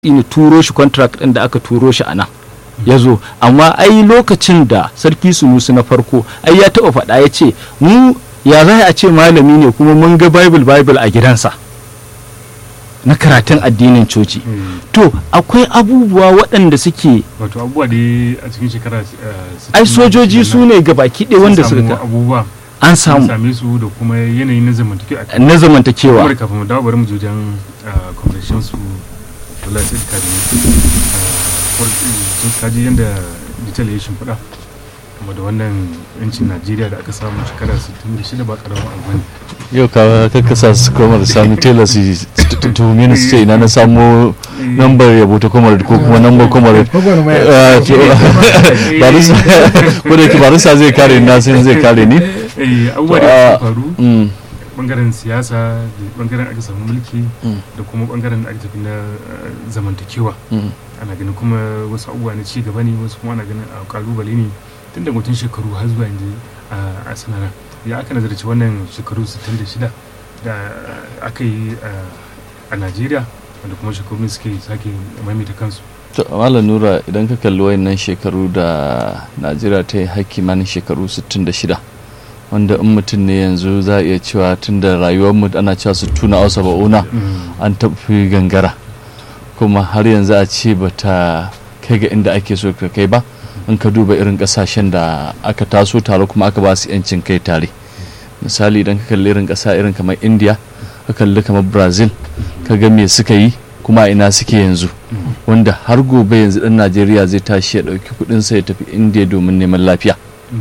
ne turo shi contract ɗin da aka turo shi a nan ya zo amma ai lokacin da sarki sunusu na farko ai ya taɓa faɗa ya ce mu ya za a ce malami ne kuma mun ga bible bible a gidansa na karatun addinin coci to akwai abubuwa waɗanda suke wato abubuwa da a cikin shekara ai sojoji su ne ga baki ɗaya wanda suka abubuwa an an samu same su da kuma yanayin na zamantakewa a na zamantakewa kuma kafin mu dawo bari mu je wajen convention su Abdullahi Said Kadimi sun kaji yadda detail ya shimfiɗa kuma da wannan yancin Najeriya da aka samu shekara 66 ba karamin abu ne yau ka kakkasa su kuma da sami tela su tuhumi ni su ce ina na samo nambar yabo ta kuma ko kuma nambar kuma barisa ko da ke barisa zai kare ni na sai zai kare ni Eh, abubuwa da suka faru Mm, bangaren siyasa da bangaren aka samu mulki da kuma bangaren da aka tafi na eh, zamantakewa mm. ana ganin kuma wasu abubuwa na ci gaba ne wasu kuma ana ganin a kalubale ne tun da mutum shekaru har zuwa yanzu a- a sanara ya aka nazarci wannan shekaru 66 da aka yi a- a najeriya wanda kuma shekaru ne suke sake maimaita kansu To, Malam Nura idan ka kalli wayannan shekaru da Najeriya ta yi haƙƙi manin shekaru 66 wanda in mutum ne yanzu za a iya cewa tun da rayuwarmu ana cewa su tuna ausa ba'una an tafi gangara kuma har yanzu a ce ba ta kai ga inda ake so ka kai ba in ka duba irin kasashen da aka taso tare kuma aka ba su yancin kai tare misali idan ka kalli irin kasa irin kamar india ka kalli kamar brazil ka ga me suka yi kuma a ina suke yanzu wanda har gobe yanzu dan najeriya zai tashi ya dauki kudinsa ya tafi india domin neman lafiya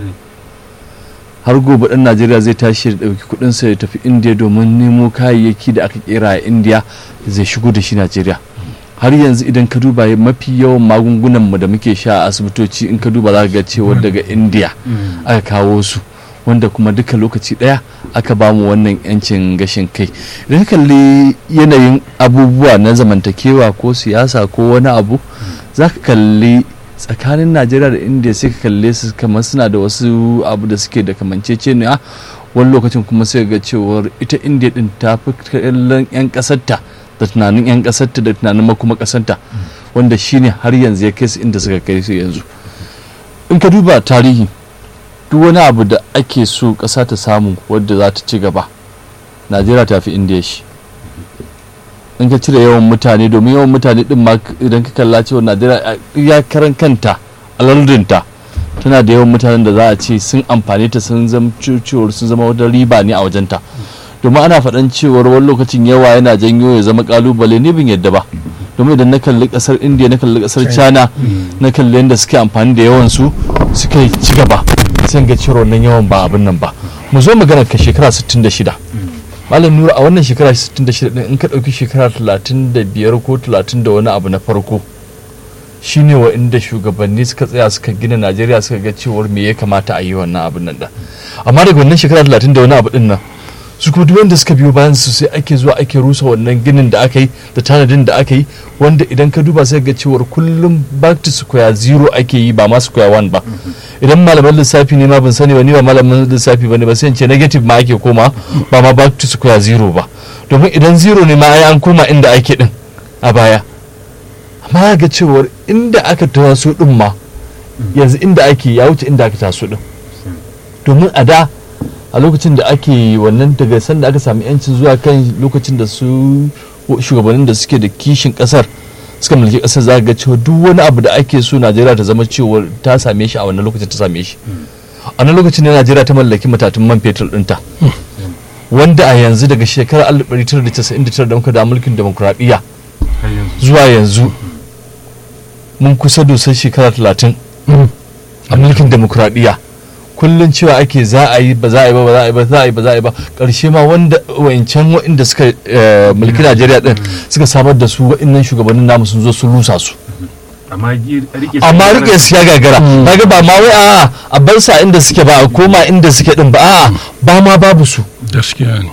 har gobe dan najeriya zai tashi ya dauki kudinsa ya tafi india domin nemo kayayyaki da aka kera a india zai shigo da shi najeriya har yanzu idan ka duba mafi yawan magungunan mu da muke sha a asibitoci in ka duba za ka ga cewa daga india aka kawo su wanda kuma duka lokaci daya aka ba mu wannan yancin gashin kai idan ka kalli yanayin abubuwa na zamantakewa ko siyasa ko wani abu za ka kalli tsakanin najeriya da india sai ka kalle su kamar suna da wasu abu da suke da kamanceceniya wani lokacin kuma sai ga cewar ita india din ta fi kallon 'yan kasarta da tunanin 'yan kasarta da tunanin makuma kasarta wanda shine har yanzu ya kai su inda suka kai su yanzu in ka duba tarihi duk wani abu da ake so ƙasa ta samu wadda za ta ci gaba najeriya ta fi indiya shi in ka cire yawan mutane domin yawan mutane din ma idan ka kalla cewa najeriya ya karan kanta a lardinta tana da yawan mutanen da za a ce sun amfani ta sun zama cewar sun zama wata riba ne a wajenta domin ana faɗan cewar wani lokacin yawa yana janyo ya zama kalubale ne bin yadda ba domin idan na kalli kasar india na kalli kasar china na kalli yadda suke amfani da yawan su suka ci gaba sai ga cewar wannan yawan ba abin nan ba mu zo magana ka shekara 66 malam nura a wannan shekara 66 din in ka ɗauki shekara 35 ko 30 da wani abu na farko shine wa inda shugabanni suka tsaya suka gina najeriya suka ga cewar me ya kamata a yi wannan abin nan da amma daga wannan shekara 30 da wani abu din nan su kuma duk wanda suka biyo bayan su sai ake zuwa ake rusa wannan ginin da aka yi da tanadin da aka yi wanda idan ka duba sai ga cewar kullum back to square zero ake yi ba ma square one ba idan malaman lissafi ne ma ban sani ba ni ba malaman lissafi ba ne ba sai in ce negative ma ake koma ba ma back to square zero ba domin idan zero ne ma ai an koma inda ake din a baya amma ga cewar inda aka taso din ma yanzu inda ake ya wuce inda aka taso din domin a da a lokacin da ake wannan daga sanda aka sami yancin zuwa kan lokacin da su shugabannin da suke da kishin kasar suka mulki kasar za ga cewa duk wani abu da ake so najeriya ta zama cewa ta same shi a wannan lokacin ta same shi a wannan lokacin ne najeriya ta mallaki matatun man fetur ɗinta wanda a yanzu daga shekarar 1999 da muka da mulkin demokuraɗiyya har yanzu zuwa yanzu mun kusa dosar shekara 30 a mulkin demokuraɗiyya kullum cewa ake za a yi ba za a yi ba ba za a yi ba za a yi ba za a yi ba ƙarshe ma wanda wancan waɗanda suka eh, mulki najeriya din suka samar da su waɗannan shugabannin namu sun zo sun rusa su amma gi- rike su- amma rike su ya gagara kaga ba ma wai a a bar sa inda suke ba a koma inda suke din ba a ba ma babu su gaskiya ne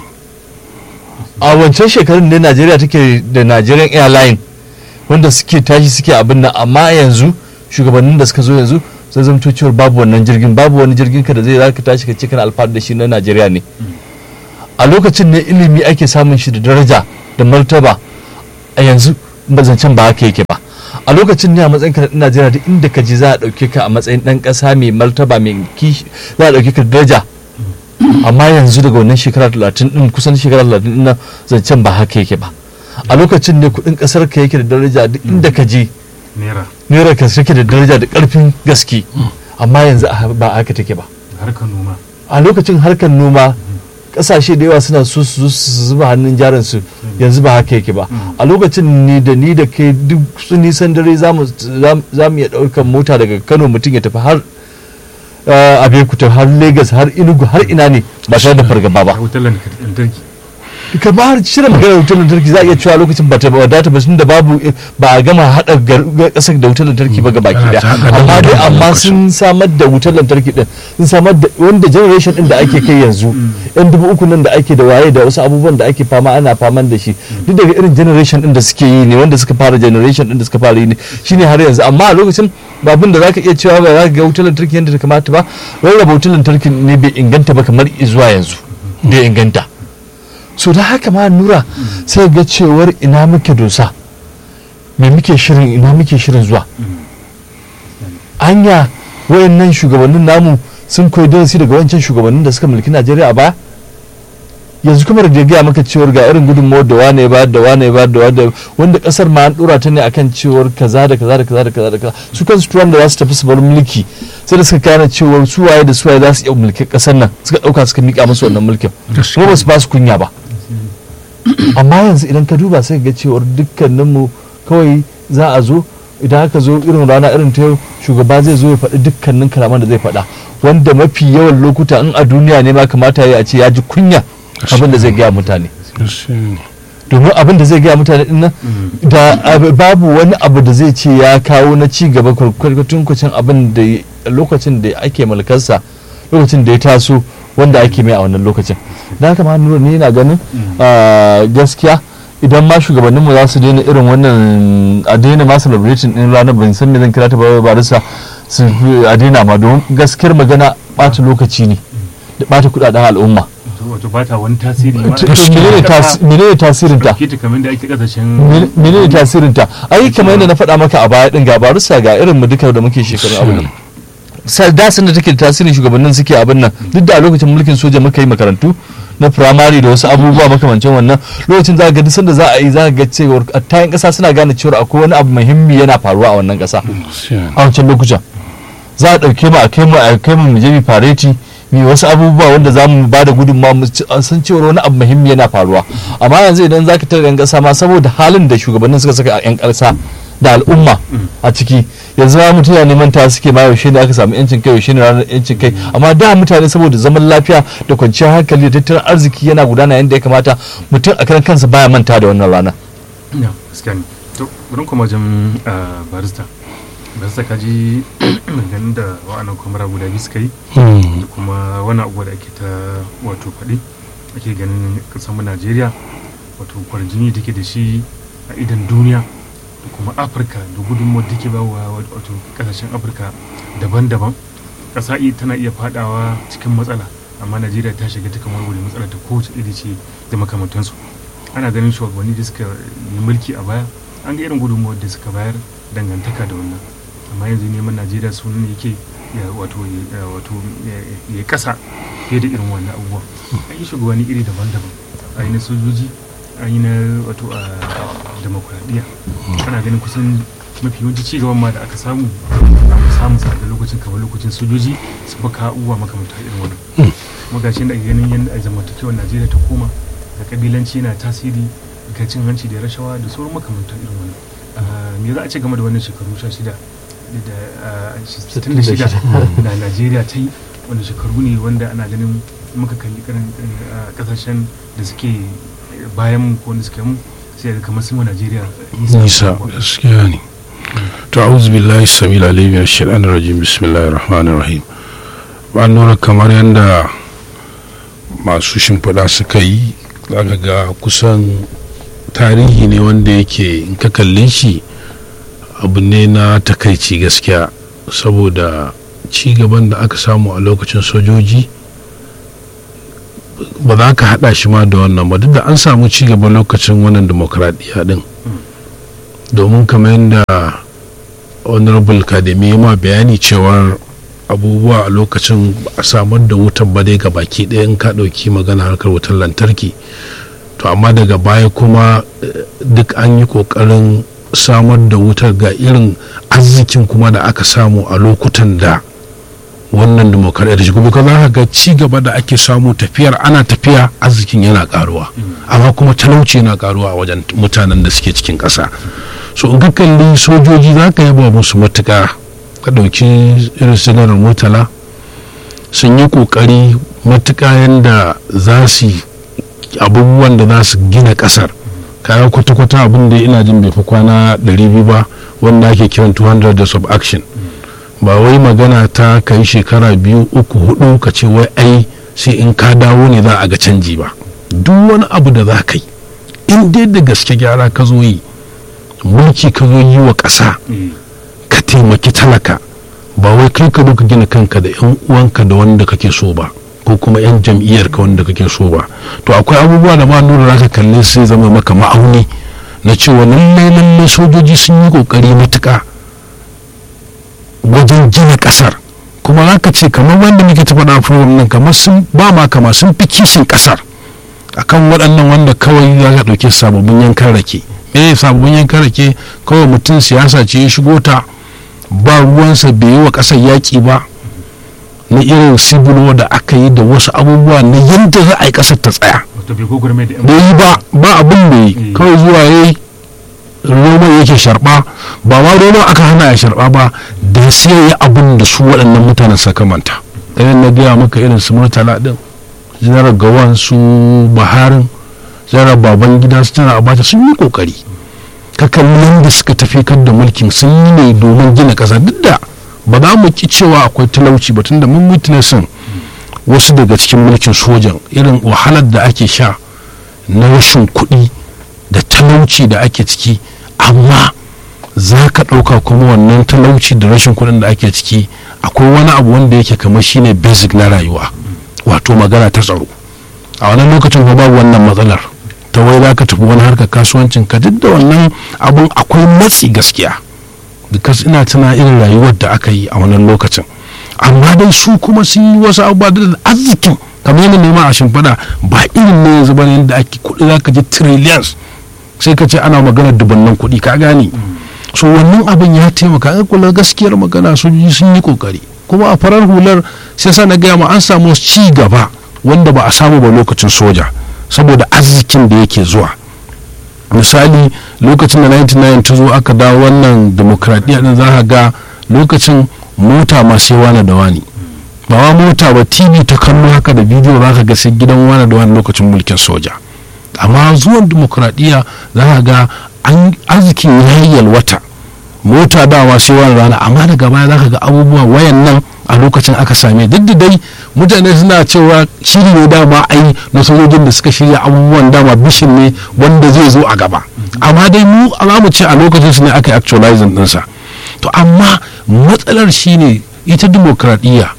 a wancan shekarun ne najeriya take da nigerian airline wanda suke tashi suke abin nan amma yanzu shugabannin da suka zo yanzu sai zamto cewar babu wannan jirgin babu wani jirgin ka da zai zaka tashi ka ce kana alfahari da shi na najeriya ne a lokacin ne ilimi ake samun shi da daraja da martaba a yanzu zancen ba haka yake ba a lokacin ne a matsayin ka na Najeriya duk inda ka ji za a dauke ka a matsayin dan kasa mai martaba mai kishi za a dauke ka da daraja amma yanzu daga wannan shekara 30 din kusan shekara 30 din nan zancen ba haka yake ba a lokacin ne kudin kasar ka yake da daraja duk inda ka je naira naira ka take da daraja da karfin gaske amma yanzu a- ba haka take ba harkar noma a lokacin harkar noma kasashe da yawa suna so su zo su zuba hannun jarin su yanzu ba haka yake ba a lokacin ni da ni da kai duk su nisan dare za mu za mu iya ɗaukar mota daga kano mutum ya tafi har uh, abekuta har lagos har inugu har ina ne ba tare da fargaba ba a wutar lantarki kamar shirin maganar wutar lantarki za a iya cewa lokacin ba ta wadata ba da babu ba a gama haɗa ƙasar da wutar lantarki ba gabaki Ana da ta haɗa amma da dai wutar amma lokacin. sun samar da wutar lantarki din sun samar da wanda generation din da ake kai yanzu yan dubu uku nan da ake da waye da wasu abubuwan da ake fama ana faman da shi duk daga irin generation din da suke yi ne wanda suka fara generation din da suka fara yi ne shine har yanzu amma a lokacin ba abin da zaka iya cewa ba za ka ga wutar lantarki yadda ta kamata ba rarraba wutar lantarki ne bai inganta ba kamar zuwa yanzu bai inganta so da haka ma nura sai ga cewar ina muke dosa me muke shirin ina muke shirin zuwa anya wayannan shugabannin namu sun koyi darasi daga wancan shugabannin da suka mulki najeriya a baya yanzu kuma da gaya maka cewar ga irin gudunmawar da wane ya bayar da wane ya bayar da wane wanda kasar ma an dora ta ne akan cewar kaza da kaza da kaza da kaza da kaza su kansu turan da za su tafi su bar mulki sai da suka kana cewar su waye da su waye za su iya mulki kasar nan suka dauka suka mika musu wannan mulkin kuma ba su ba su kunya ba amma yanzu idan ka duba sai ga cewar dukkaninmu kawai za a zo idan aka zo irin rana irin ta yau shugaba zai zo ya faɗi dukkanin kalaman da zai faɗa wanda mafi yawan lokuta in a duniya ne ma kamata ya yi a ce ya ji kunya abin da zai gaya mutane domin abin da zai gaya mutane din nan da ab- babu wani abu da zai ce ya kawo na ci gaba kwarkwatun kucin abin da ya- lokacin da ake mulkarsa lokacin da ya taso wanda ake mai a wannan lokacin da haka ma nuna ni na ganin ah, gaskiya idan ma shugabanninmu za su daina irin wannan a daina ma celebrating din ranar ban san me zan kira ta ba barisa su a daina ma don gaskiyar magana ɓata lokaci ne da ɓata kuɗaɗen al'umma wato ba ta wani tasiri ma to menene tas- menene tasirin ta ke ta kamar da ake kasashen Men- menene tasirin ta ai kamar yadda na faɗa maka a baya din ga barusa ga irin mu duka da muke shekarun abin nan Sa- da sun da take da tasirin shugabannin suke abin nan duk da a lokacin mulkin soja muka yi makarantu na firamare da wasu abubuwa makamancin wannan lokacin za ka ga duk sanda za a yi za ka ga cewar a tayin ƙasa suna gane cewar akwai wani abu muhimmi yana faruwa a wannan ƙasa a wancan lokutan za a ɗauke mu a kai mu a kai mu mu je mu fareti mu yi wasu abubuwa wanda za mu ba da gudunmawa mu ci- a san cewar wani abu muhimmi yana faruwa amma yanzu idan za ka tara yan ƙasa ma saboda halin da shugabannin suka saka a yan ƙasa da al'umma a ciki yanzu ma mutane neman ta suke ma yaushe ne aka samu yancin kai yaushe ne ranar yancin kai amma da mutane saboda zaman lafiya da kwanciyar hankali da tattalin arziki yana gudana yadda ya kamata mutum a kan kansa baya manta da wannan rana ya gaskiya ne to bari kuma wajen ah, barista barista ka ji ganin da wa'annan kwamara guda biyu suka yi da kuma wani abuwa da ake ta wato faɗi ake ganin mu najeriya wato kwarjini take da shi a idan duniya da kuma afirka da gudunmuwar da take bawa wato kasashen afirka daban-daban ƙasa i- tana iya fadawa cikin matsala amma najeriya ta shiga ta kamar wani matsala ta kowace iri ce da makamantansu ana ganin shugabanni da suka yi mulki a baya an ga irin gudunmuwar da suka bayar dangantaka da wannan amma yanzu neman najeriya sunan yake ya wato ya wato ya- ya kasa fiye da irin wannan abubuwa an yi shugabanni iri daban-daban an yi na sojoji an yi na wato a demokuraɗiyya ana ganin kusan mafi yawanci ci gaban ma da aka samu an samu sa da lokacin kamar lokacin sojoji su baka abubuwa makamanta irin wannan kuma gashi da ake ganin yadda a zamantakewar najeriya ta koma da kabilanci yana tasiri ga cin hanci da rashawa da sauran makamantan irin wannan Ah, me za a ce game da wannan shekaru sha shida da ah, sittin da shida da najeriya ta yi wanda shekaru ne wanda ana ganin muka kalli karin ah, kasashen da suke bayan mu ko wanda suke mu sai ga kamar sun wa najeriya nisa gaskiya ne to a'udhu billahi samil alim min shaitanir rajim bismillahir rahmanir rahim ba nura kamar yadda masu shimfiɗa suka yi zaka ga kusan tarihi ne wanda yake in ka kalle shi abu ne na takaici gaskiya saboda ci gaban da aka samu a lokacin sojoji ba za ka haɗa shi ma da wannan ba duk da an samu ci gaba lokacin wannan demokradiyya din domin kamar yadda honorable kademi ma bayani cewar abubuwa a lokacin a samar da wutar ba dai ga baki ɗaya in ka ɗauki magana harkar wutar lantarki to amma daga baya kuma duk an yi ƙoƙarin samar da wutar ga irin arzikin kuma da aka samu a lokutan da wannan demokaradiyya shi kuma za ga ci gaba da ake samu tafiyar ana tafiya arzikin yana karuwa amma kuma talauci yana karuwa a wajen mutanen da suke cikin ƙasa so in ka kalli sojoji za ka yaba musu matuka ka ɗauki irin sinarar murtala sun yi ƙoƙari matuka yadda za su abubuwan da za su gina ƙasar kaya kwata-kwata abin da ina jin bai fi kwana 200 ba wanda ake kiran 200 days of action ba wai magana ta kai shekara biyu uku hudu ka ce wai ai sai in ka dawo ne za a ga canji ba duk wani abu da za ka yi in dai da gaske gyara ka zo yi mulki ka zo yi wa ƙasa ka taimaki talaka ba wai kai ka ka gina kanka da yan uwanka da wanda kake so ba ko kuma yan jam'iyyar ka wanda kake so ba to akwai abubuwa da ma nuna za ka kalle sai zama maka ma'auni na cewa lallai lallai sojoji sun yi kokari matuƙa wajen gina kasar kuma za ka ce kamar wanda muke ta faɗa program nan kamar sun ba ma kama sun fi kishin kasar akan waɗannan wanda kawai za ka ɗauki sababbin yankan rake me sababbin yankan rake kawai mutum siyasa ce ya shigo ta ba ruwansa bai yi wa ƙasar yaƙi ba na irin sibulo da aka yi da wasu abubuwa na yadda za a yi ƙasar ta tsaya bai yi ba ba abin da yi kawai zuwa ya yi roman yake sharba ba ma roman aka hana ya sharba ba da sai ya abin da su waɗannan mutanen suka manta irin na gaya maka irin su murtala din janar gawan su baharin janar baban gida su tana abacha sun yi kokari ka kalli yadda suka tafi kan da mulkin sun yi ne domin gina ƙasa duk da ba za mu ki cewa akwai talauci ba tunda mun witnessin wasu daga cikin mulkin sojan irin wahalar da ake sha na rashin kuɗi da talauci da ake ciki amma za ka ɗauka kuma wannan talauci da rashin kuɗin da ake ciki akwai wani abu wanda yake kamar shine basic na rayuwa wato magana ta tsaro a wannan lokacin kuma babu wannan matsalar ta wai za ka tafi wani harkar kasuwancin ka duk da wannan abun akwai matsi gaskiya because ina tuna irin rayuwar da aka yi a wannan lokacin amma dai su kuma sun yi wasu abubuwa da arzikin kamar yadda nema a shimfiɗa ba irin ne yanzu bane yadda ake kuɗi za ka ji trillions sai ka ce ana magana dubannan kuɗi ka gane so wannan abin ya taimaka an kula gaskiyar magana sojoji sun yi kokari kuma a farar hular sai sa na gaya ma an samu ci gaba wanda ba a samu ba lokacin soja saboda arzikin da yake zuwa misali lokacin da 99 ta zo aka dawo wannan demokradiyya din za ga lokacin mota ma sai wani da wani ba ma mota ba tv ta kallo haka da bidiyo za ka ga sai gidan wani da wani lokacin mulkin soja amma zuwan demokradiyya za ka ga an arzikin ya yalwata mota dawa sai wani rana amma daga baya za ka ga abubuwa wayan nan a lokacin aka same duk da dai mutane suna cewa shiri ne dama ai na sojojin da suka shirya abubuwan dama bishin ne wanda zai zo a gaba amma dai mu alamu ce a lokacin su ne aka yi actualizing dinsa to amma matsalar shine ita demokradiyya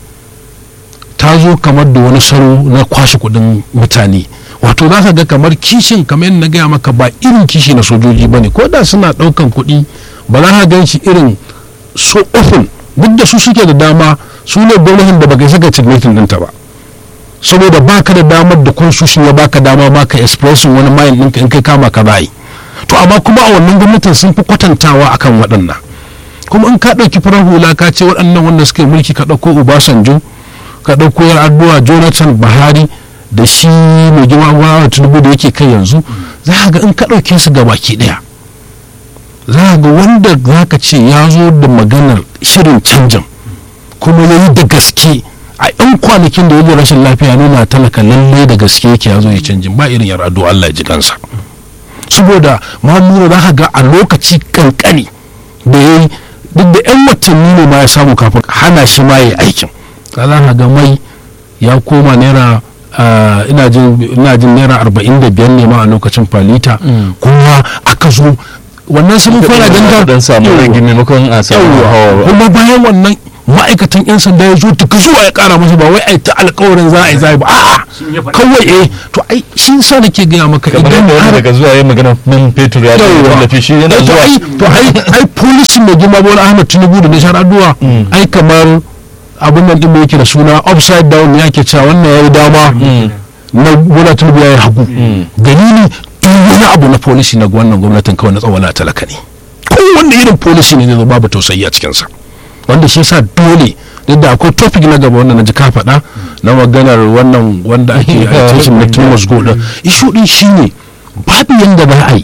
ta zo kamar da wani salo na kwashe kudin mutane wato za ka ga kamar kishin kamar yadda na gaya maka ba irin kishi na sojoji ba ne ko da suna ɗaukan kuɗi ba za ka gan shi irin so often duk da su suke da dama su ne gwamnatin da baka saka checkmating ɗinta ba saboda baka da damar da constitution ya baka dama ma ka expressing wani mayin ɗinka in kai kama ka bayi to amma kuma a wannan gwamnatin sun fi kwatantawa akan waɗannan kuma in ka ɗauki farar hula ka ce waɗannan wanda suka yi mulki ka ɗauko obasanjo ka ɗauko yar addu'a jonathan buhari da shi mai girma gwamnati tinubu da yake kai yanzu za ka ga in ka ɗauke su ga baki ɗaya za ka ga wanda za ka ce ya zo da maganar shirin canjin kuma ya yi da gaske a yan kwanakin da ya rashin lafiya nuna talaka lallai da gaske yake ya zo ya canjin ba irin yar addu'a Allah ya ji kansa saboda mamuru za ka ga a lokaci kankani da ya yi duk da yan watanni ne ma ya samu kafin hana shi ma ya aikin za ka ga mai ya koma naira ina jin naira arba'in da biyar ne ma a lokacin falita kuma aka zo wannan sun fara ganga dan samu rage maimakon a samu hawa kuma bayan wannan ma'aikatan yan sanda ya zo tuka zuwa ya kara masa ba wai ai ta alkawarin za a yi zai ba a'a Shin ya faɗa? kawai eh to ai shi sa nake gaya maka kamar idan yadda wani har daga zuwa ya magana man fetur ya ce Yawwa. tallafi shi yana to zuwa ai to ai ai policy mai girma bola ahmad tinubu da nishar addu'a ai kamar abin nan din da yake da suna upside down ne ake cewa wannan yayi dama na bola tinubu yayi hagu dalili duk wani abu na policy na wannan gwamnatin kawai na tsawon talaka ne kowanne irin policy ne zai babu tausayi a cikinsa wanda shi yasa dole duk da akwai topic na gaba wanda na ji ka faɗa na maganar wannan wanda ake agitation na Thomas Gold ishu din shine babu yanda za a yi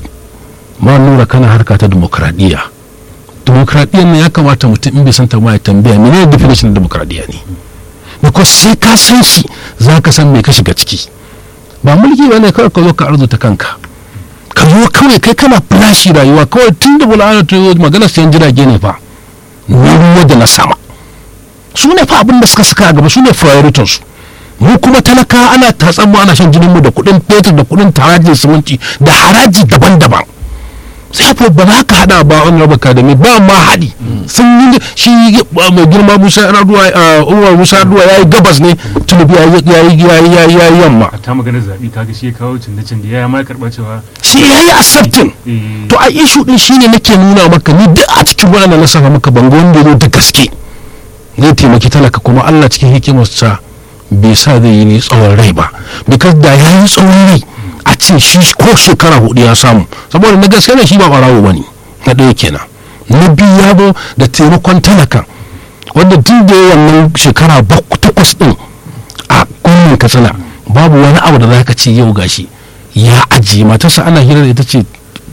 ma nura kana harka ta demokradiyya demokradiyyar nan ya kamata mutum in bai san ta ma ya tambaya menene definition na demokradiyya ne because sai ka san shi za ka san me ka shiga ciki ba mulki ba ne kawai ka zo ka arzuta kanka ka zo kawai kai kana flashi rayuwa kawai tun da bula'ana ta yi magana sayan jirage ne fa na ruwa da na sama su ne fa abin da suka saka a gaba su ne prioritin su mu kuma talaka ana tatsan mu ana shan jinin mu da kuɗin fetur da kuɗin harajin siminti da haraji daban-daban sai fa ba za ka hada ba wani raba kadami ba ma haɗi sun yi shi uh, mai girma musa raduwa umar musa raduwa ya yi gabas ne tunubi ya yi ya yi ya yi ya yi ya yi yamma a ta maganar zaɓe kaga shi ya kawo canje-canje ya ma karɓa cewa shi ya yi accepting eh, to a ishu din shine nake nuna maka ni duk a cikin waɗanda na saka maka bango wanda ya zo da gaske zai taimaki talaka kuma Allah cikin hikimarsa bai sa zai yi ni tsawon rai ba because da ya yi tsawon rai a ce shi ko shekara hudu ya samu saboda na gaske ne shi ba ɓarawo ba ne na ɗaya kenan na biyu ya zo da taimakon talaka wanda tun da ya wannan shekara bak- takwas ɗin a gwamnan katsina babu wani abu da za ka ce yau gashi ya ajiye matarsa ana hira da ita ce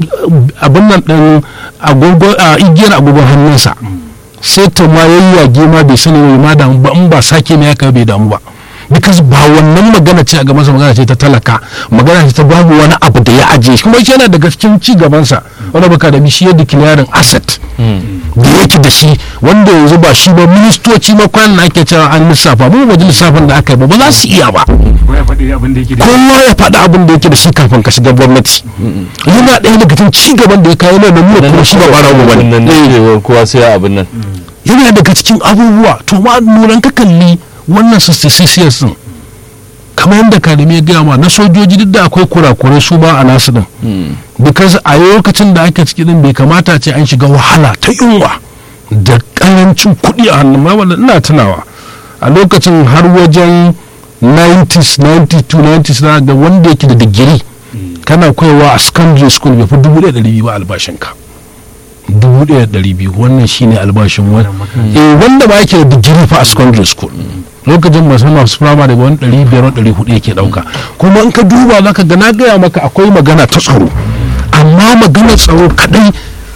abin nan ɗin agogo a igiyar agogon hannunsa sai ta ma yayyage ma bai sani mai ma damu ba in ba sake mai haka bai damu ba because ba wannan magana ce a gaban sa magana ce ta talaka magana ce ta babu wani abu da ya ajiye shi kuma shi yana daga cikin ci gaban sa wanda baka da shi ya declaring asset da yake da shi wanda yanzu ba shi ba ministoci ma kwanan na ake cewa an lissafa mu ba ji lissafin da aka yi ba ba za su iya ba ko ya faɗi abin da yake da kowa ya faɗi abin da yake da shi kafin ka shiga gwamnati yana ɗaya daga cikin ci gaban da ya kawo yana da nuna kuma shi ba ɓarawo ba wannan ne ne cewa kowa sai abin nan yana daga cikin abubuwa to ma nuran ka kalli wannan successors din kamar yadda kadami ya gaya ma na sojoji duk da akwai kurakurai su ba a nasu din because a lokacin da ake ciki din bai kamata ce an shiga wahala ta yunwa da karancin kuɗi a hannun ma wanda ina tunawa a lokacin har wajen 90s 92 90s na ga wanda yake da digiri kana koyawa a secondary school bai fi dubu ɗaya da ɗari ba albashinka dubu ɗaya da ɗari biyu wannan shine albashin wani eh wanda ba yake da digiri fa a secondary school lokacin masu masu firama daga wani ɗari biyar wani ɗari hudu yake ɗauka kuma in ka duba za ka ga na gaya maka akwai magana ta tsaro amma maganar tsaro kaɗai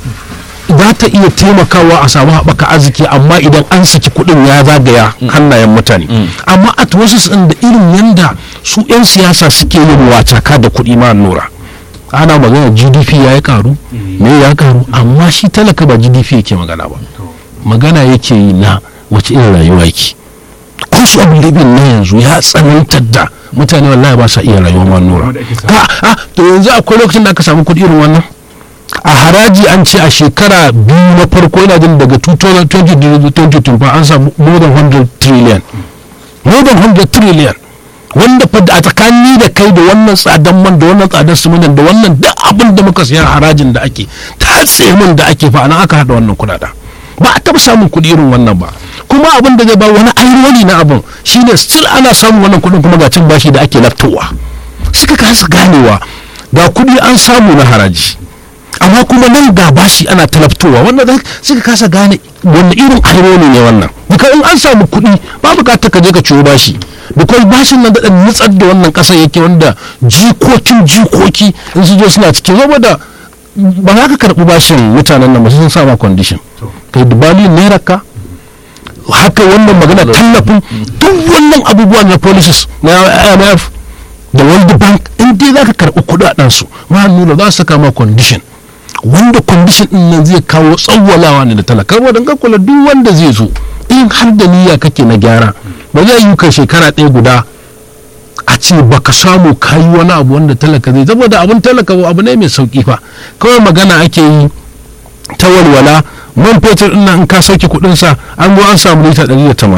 za ta iya taimakawa a samu haɓaka arziki amma idan an saki kuɗin ya zagaya hannayen mutane amma a wasu da irin yanda su 'yan siyasa suke yin wacaka da kuɗi ma nura ana magana gdp ya yi karu me ya karu amma shi talaka ba gdp yake magana ba magana yake yi na wace irin rayuwa yake cost of living na yanzu ya tsanantar da mutane wallahi ba sa iya rayuwa ma nura Wanda ake samu. a a to yanzu akwai lokacin da aka samu kuɗi irin wannan a haraji an ce a shekara biyu na farko yana jin daga 2020 an samu more than 100 trillion more than 100 trillion wanda fa a tsakani da kai da wannan tsadan man da wannan tsadar simintin da wannan duk abin da muka siya harajin da ake tatse min da ake fa nan aka hada wannan kuɗaɗen ba a taɓa samun kuɗi irin wannan ba kuma abin da zai ba wani ayyuri na abin shine still ana samun wannan kuɗin kuma ga cin bashi da ake laftowa suka kasa ganewa ga kuɗi an samu na haraji amma kuma nan ga bashi ana talabtowa wanda za suka kasa gane wanda irin ayyuri ne wannan duka in an samu kuɗi ba bukatar ka je ka ciwo bashi because bashin nan daɗa nutsar da wannan ƙasar yake wanda jikokin jikoki in su zo suna cikin saboda ba za ka karɓi bashin mutanen nan ba sai sun sa ma condition kai dubali naira ka haka wannan magana tallafin duk wannan abubuwa na policies na imf da world bank in dai za ka karɓi kuɗaɗen su ma nuna za su saka ma condition wanda condition din nan zai kawo tsawwalawa ne da talaka saboda ka kula duk wanda zai zo in har da niyya kake na gyara ba zai yi ka shekara ɗaya guda a ce baka samu kayi wani abu wanda talaka zai saboda abin talaka abu ne mai sauki fa kawai magana ake yi ta walwala man fetur din nan in ka sauke kuɗin sa an zo an samu lita 180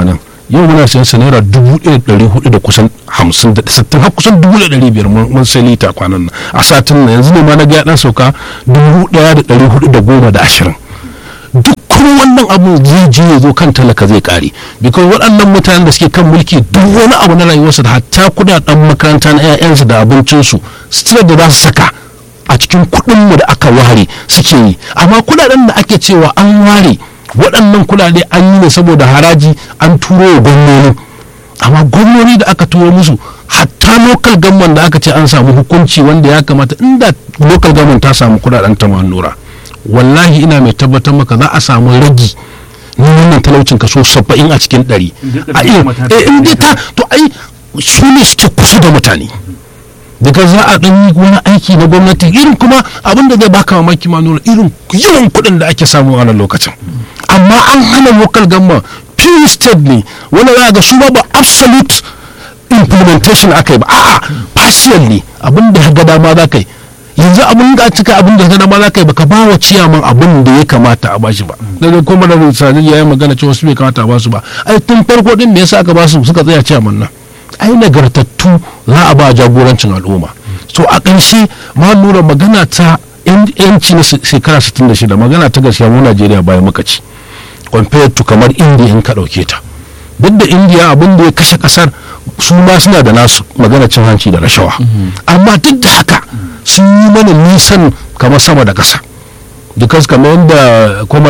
yau muna sayan sa naira dubu ɗaya da ɗari hudu da kusan hamsin da sittin har kusan dubu da ɗari biyar mun sai lita kwanan nan a satin nan yanzu ne ma na ga ya ɗan sauka dubu ɗaya da ɗari hudu da goma da ashirin duk kuma wannan abu zai je ya zo kan talaka zai kare because waɗannan mutanen da suke kan mulki duk wani abu na rayuwarsu da hatta kudaden makaranta na 'ya'yansu da abincinsu sutura da za su saka a cikin kuɗinmu da aka ware suke yi amma kudaden da ake cewa an ware waɗannan kudade an yi ne saboda haraji an turo wa gwamnoni amma gwamnoni da aka turo musu hatta local government da aka ce an samu hukunci wanda ya kamata inda local government ta samu kudaden ta nura wallahi ina mai tabbatar maka za a samu ragi na wannan talaucin kaso saba'in a cikin ɗari a iya in dai ta to ai su ne suke kusa da mutane daga za a ɗan yi wani aiki na gwamnati irin kuma abin da zai baka mamaki ma nuna irin yawan kuɗin da ake samu a wannan lokacin amma an hana local government pure state ne wanda za a ga su ba ba absolute implementation aka yi ba a'a partial ne abin da ga dama za ka yi yanzu abin da cika abin da ga dama za ka yi baka ba wa ciyaman abin da ya kamata a bashi ba daga kuma da sani ya yi magana cewa su bai kamata a basu ba ai tun farko din me yasa aka basu suka tsaya ciyaman nan ai nagartattu za a ba jagorancin al'umma so a ƙarshe ma lura magana ta yanci na shekara 66 magana ta gaskiya mu Najeriya bayan muka ci compared to kamar India in ka ɗauke ta duk da India abin da ya kashe ƙasar su ma suna da nasu magana cin hanci da rashawa amma duk da haka sun yi mana nisan kamar sama da ƙasa dukas kamar yadda kwamar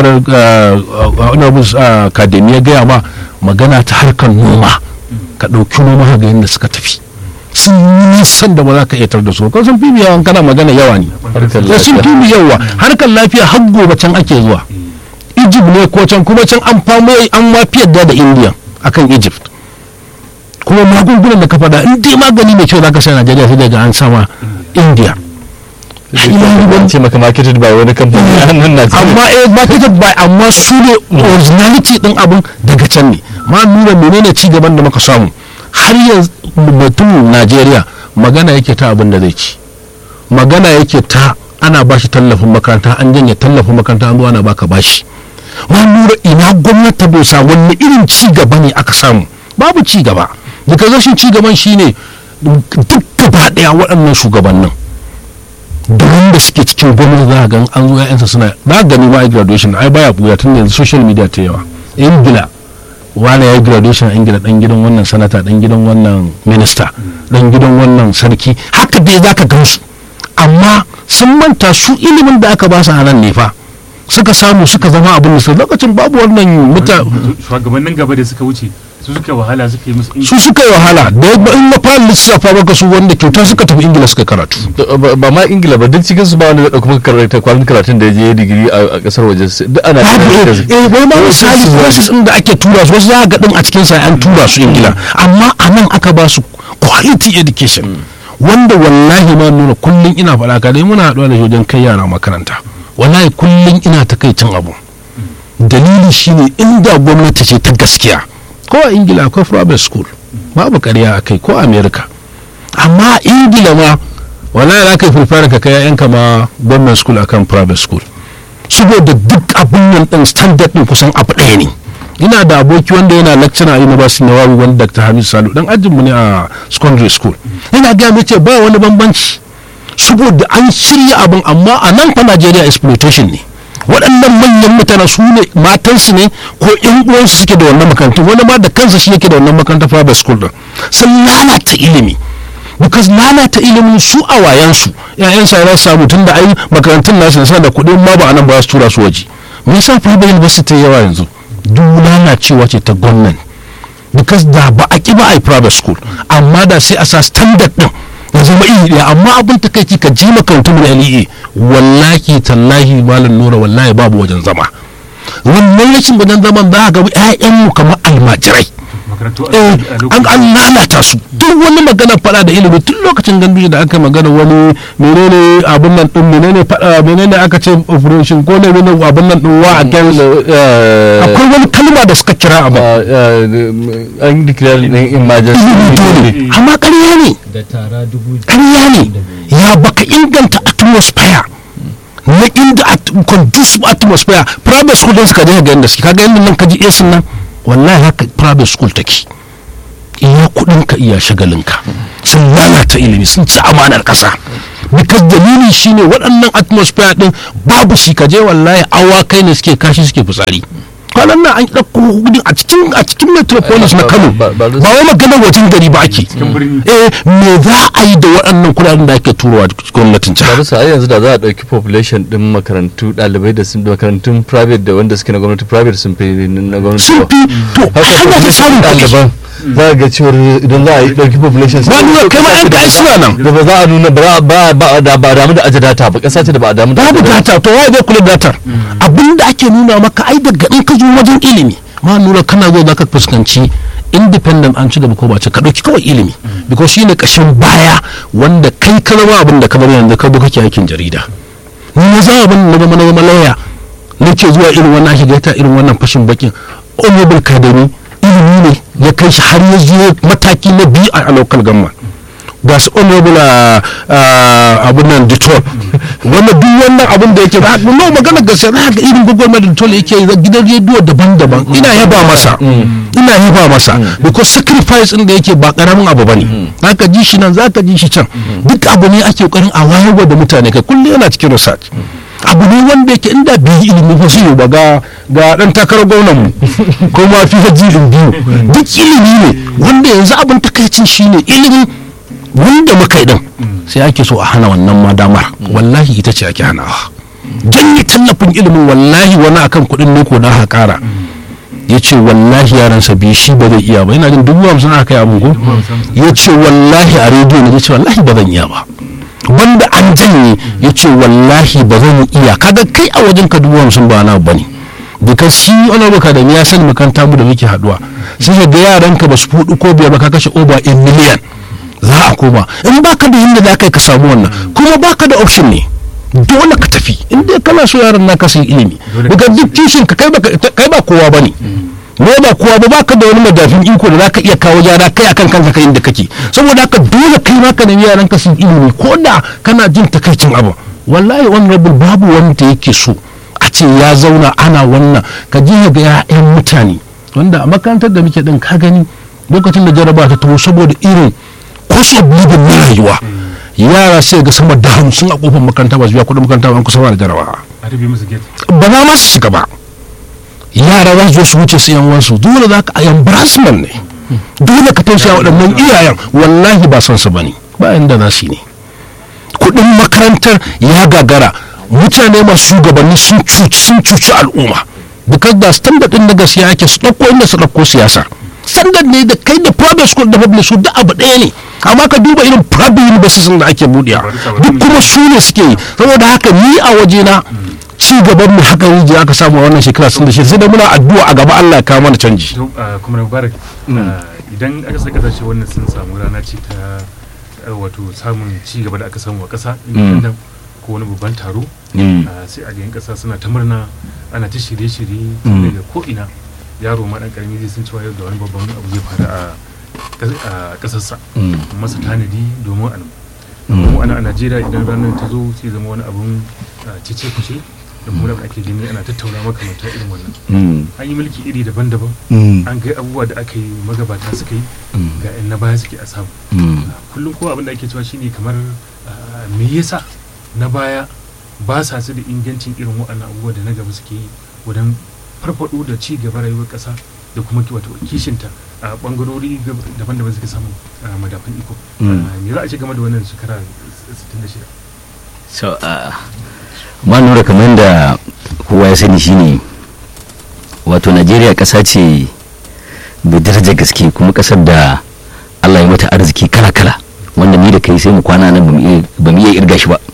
akademi ya gaya ma magana ta harkar noma ka ɗauki noma ga yadda suka tafi sun yi nisan da ba za ka iya tar da su kan sun fi yawan kana magana yawa ne da sun fi yawa harkar lafiya har gobe can ake zuwa egypt ne ko can kuma can an famo an ma fi yadda da indiya akan egypt kuma magungunan da ka faɗa in dai magani mai kyau za ka sai najeriya sai daga an sama indiya ce maka marketed by wani kamfani a nan Najeriya. amma eh marketed by amma su ne originality din abin daga can ne ma nuna menene ci gaban da muka samu har yanzu mutum Najeriya magana yake ta abin da zai ci magana yake ta ana bashi tallafin makaranta an janye tallafin makaranta an zuwa na baka bashi ma nura ina gwamnati ta dosa wanne irin ci gaba ne aka samu babu ci gaba daga rashin ci gaban shine duk gaba daya waɗannan shugabannin da wanda suke cikin gwamnati za a gan an zo ya'yansa suna za gani ma a graduation ai baya buya tun yanzu social media ta yawa ingila wani ya yi graduation a ingila dan gidan wannan sanata dan gidan wannan minista dan gidan wannan sarki haka dai za ka gan su amma sun manta su ilimin da aka ba su a nan ne fa suka samu suka zama abin da lokacin babu wannan muta shugabannin gaba da suka wuce su suka wahala suka yi musu su suka yi wahala da in na fara lissafa maka su wanda kyauta suka tafi ingila suka karatu ba ma ingila ba duk cikin su ba wanda da kuma karanta kwanan karatun da ya je digiri a kasar waje duk ana eh wai ma misali process din da ake tura su wasu za ga din a cikin sa an tura su ingila amma a nan aka ba su quality education wanda wallahi ma nuna kullum ina faɗa ka dai muna haɗuwa da shi wajen kai yara makaranta wallahi kullum ina takaicin abu dalili shine inda gwamnati ce ta gaskiya ko a ingila akwai private school babu karya a kai ko america amma ingila ma wallahi za ka yi fulfara ka kai yayanka ma government school akan private school saboda duk abin nan din standard din kusan abu ɗaya ne ina da aboki wanda yana lecturer a university na wawi wanda dr hamid salu dan ajinmu ne a secondary school yana gaya mai ce ba wani bambanci saboda an shirya abin amma a nan fa najeriya exploitation ne waɗannan manyan mutane su ne matansu ne ko yan uwansu suke da wannan makarantu wani ma da kansa shi yake da wannan makarantar private school din sun lalata ilimi because lalata ilimin su a wayansu yayan sa za su samu tun da ai makarantun nasu suna da kuɗin ma ba a nan ba su tura su waje me yasa private university yawa yanzu duk lalacewa ce ta gwamnati because da ba a ƙi ba a yi private school amma da sai a sa standard din ya zama iri ɗaya amma abin ta kai ka ji makarantun da LEA wallahi tallahi malam nura wallahi babu wajen zama wannan rashin wajen zaman za a ga ƴaƴanmu kamar almajirai an an lalata su duk wani magana fada da ilimi tun lokacin gandu da aka magana wani menene abin nan din menene fada menene aka ce operation ko ne menene abin nan din wa against akwai wani kalma da suka kira abu an declare ne emergency amma ƙarya ne da tara dubu ƙarya ne ya baka inganta atmosphere na inda conducive atmosphere private school din suka je ga yanda suke kaga yanda nan kaji esin nan wallahi haka private school take iya kudinka iya shagalinka sun lalata ilimi sun ci amanar kasa because dalili shine waɗannan atmosphere din babu shi kaje wallahi awakai ne suke kashi suke fitsari kwanan nan an ɗauko hudun a cikin a cikin metropolis na kano Ba- ba- ba wai maganar wajen gari ba ake cikin birni eh me za a yi da waɗannan kuɗaɗen da ake turowa gwamnatin ba jiha bisa ai yanzu da za a ɗauki population ɗin makarantu ɗalibai da sun da makarantun private da wanda suke na gwamnati private sun fi na gwamnati sun yawa. fi to haka hanya ta samun ɗaliban kuɗi za a ga cewar idan za a yi ɗauki population ba nuna kai ma yan kai suna nan da ba za a nuna ba ba ba da ba damu da aje data ba ƙasa ce da ba a damu da babu aje data data to waye zai kula da datar abinda ake nuna maka ai daga in ka zo wajen ilimi ma nura kana zo zaka fuskanci independent an ci gaba ko ba ci ka dauki kawai ilimi because shine kashin baya wanda kai ka zama abin da ka zama yanzu ka zo kake aikin jarida ni na zama abin na zama na zama lauya nake zuwa irin wannan ake gaita irin wannan fashin bakin honorable kadami ilimi ne ya kai shi har ya zo mataki na biyu a local government ga su honorable abin nan detol wanda duk wannan abin da yake ba no magana gaskiya za ga irin gwagwarmar da detol yake yi gidan rediyo daban-daban ina yaba masa ina yaba masa because sacrifice din da yake ba karamin abu bane zaka ji shi nan zaka ji shi can duk abu ne ake kokarin a wayarwa da mutane kai kullum yana cikin research abu ne wanda yake inda bai yi ilimi ba su ba ga ga dan takarar gwamnan mu ko ma fi hajjilin biyu duk ilimi ne wanda yanzu abin takaicin shine ilimin wanda muka yi din sai ake so a hana wannan ma damar wallahi ita ce ake hanawa janye tallafin ilimin wallahi wani akan kuɗin ne ko da ha ƙara ya ce wallahi yaransa biyu shi ba zai iya ba yana jin dubu hamsin aka yi abugo ya ce wallahi a rediyo ne ya ce wallahi ba zan iya ba wanda an janye ya ce wallahi ba zan iya kaga kai a wajen ka dubu hamsin ba na bane because shi wani baka da ya sani makaranta mu da muke haduwa sai ka ga yaranka ba su fudu ko biyar ba ka kashe over a million za a koma in baka da yadda za ka yi ka samu wannan kuma baka da option ne dole ka tafi in dai kana so yaran naka su yi ilimi daga duk kishin ka kai ba kai ba kowa bane ne ba kowa ba baka da wani madafin iko da zaka iya kawo gyara kai akan kanka kai inda kake saboda haka dole kai ma ka nemi yaran ka su yi ilimi ko da kana jin takaicin abu wallahi honorable babu wanda yake so a ce ya zauna ana wannan ka je ga 'ya'yan mutane wanda a makarantar da muke din ka gani lokacin da jaraba ta taho saboda irin cost of living na rayuwa yara sai ga sama da hamsin a kofar makaranta ba su biya kuɗin makaranta ba an kusa ba da jarabawa a rufe musu gate ba za ma su shiga ba yara za su zo su wuce su yan wansu dole za ka a embarrassment ne dole ka tausaya waɗannan iyayen wallahi ba son su bane ba inda za su yi ne kuɗin makarantar ya gagara mutane masu shugabanni sun cuci sun cuci al'umma because da standard din na gaskiya ake su ɗauko inda su ɗauko siyasa standard ne da kai da private school da public school duk abu ɗaya ne amma ka duba irin private universities da ake buɗewa duk kuma su ne suke yi saboda haka ni a wajena ci gaban mu haka rijiya aka samu a wannan shekara sun da shi sai da muna addu'a a gaba Allah ya kawo mana canji to ah, kuma mubarak ah, idan aka saka kasashe wannan sun samu rana ce ta ah, wato samun ci gaba da aka samu a ƙasa independent ko wani babban taro ah, sai a ga yan ƙasa suna ta murna ana ta shirye-shirye tun daga ko ina yaro ma dan karami zai san cewa yau da wani babban abu zai faru a kas- a ƙasarsa masa tanadi domin a mu ana a Najeriya idan ranar ta zo sai zama wani abun ah, cece kuce da kuma da ake gani ana tattauna makamanta irin wannan an yi mulki iri daban-daban an ga abubuwa da aka yi magabata suka yi ga 'yan na baya suke a samu kullum kuma abin da ake cewa shine kamar ah, me yasa na baya ba sa su da ingancin irin waɗannan abubuwa da na gaba suke yi wajen farfaɗo da ci gaba rayuwar ƙasa da kuma ki- wato kishinta a ɓangarori gab- daban-daban suke samu a madafan iko Ah, me za a ce game da wannan shekara 66 so uh, ma nura kamar da kowa ya sani shine wato najeriya ƙasa ce mai darajar gaske kuma ƙasar da allah ya mata arziki kala-kala wanda ni da kai sai mu kwana nan bamu iya- ba mu iya irga shi ba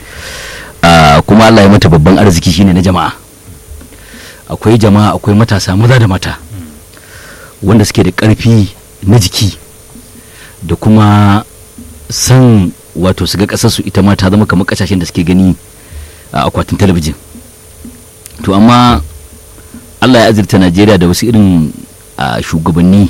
Ah, kuma allah ya mata babban arziki shine na jama'a akwai jama'a akwai matasa maza da mata wanda suke da ƙarfi na jiki da kuma san wato su ga ƙasarsu ita ma ta zama kamar ƙasashen da suke gani a akwatin talabijin to amma allah ya azurta najeriya da wasu irin a shugabanni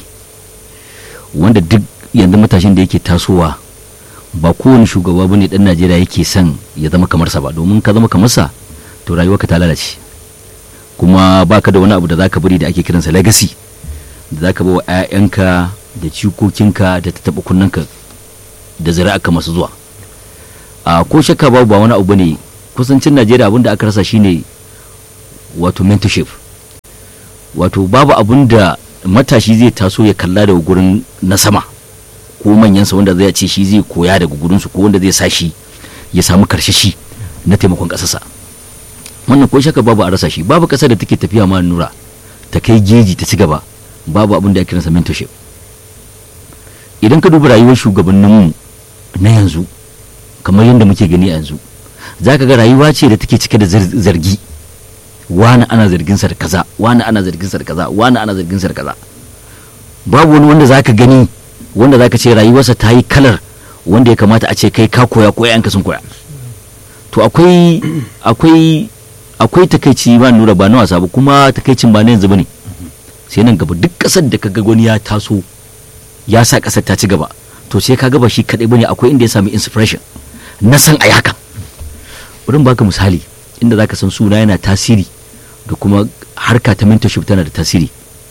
wanda duk yanzu matashin da yake tasowa ba kowane shugaba bane dan najeriya yake son ya zama kamar sa ba domin ka zama kamar sa to rayuwarka ta lalace kuma baka da wani abu da zaka bari da ake kiransa legacy da za ka ba wa 'ya'yanka da cikokinka da ta taɓa kunnanka da zuri'arka masu zuwa a ko shakka babu ba wani abu ne kusancin najeriya abin da aka rasa shine wato mentorship wato babu abin da matashi zai taso ya kalla daga gurin na sama ko manyansa wanda zai ce shi zai koya daga gurinsu ko wanda zai sa shi ya samu karshashi na taimakon ƙasarsa wannan ko shaka babu a rasa shi babu ƙasar da take tafiya ma nura ta kai jeji ta ci gaba babu abin da ya kiransa mentorship idan ka duba rayuwar shugabanninmu na yanzu kamar yadda muke gani a yanzu za ka ga rayuwa ce da take cike da zar- zargi wani ana zargin sa da kaza wani ana zargin sa da kaza wani ana zargin sa da kaza babu wani wanda zaka gani wanda zaka ce rayuwarsa ta yi kalar wanda ya kamata a ce kai ka koya ko yanka sun koya to akwai akwai akwai takaici ba nura ba na wasa ba kuma takaicin ba na yanzu bane sai nan gaba duk kasar da kaga wani ya taso ya sa kasar ta ci gaba to sai kaga ba shi kadai bane akwai inda ya sami inspiration na san ai haka wurin baka misali inda zaka san suna yana tasiri da kuma harka ta mentorship tana da tasiri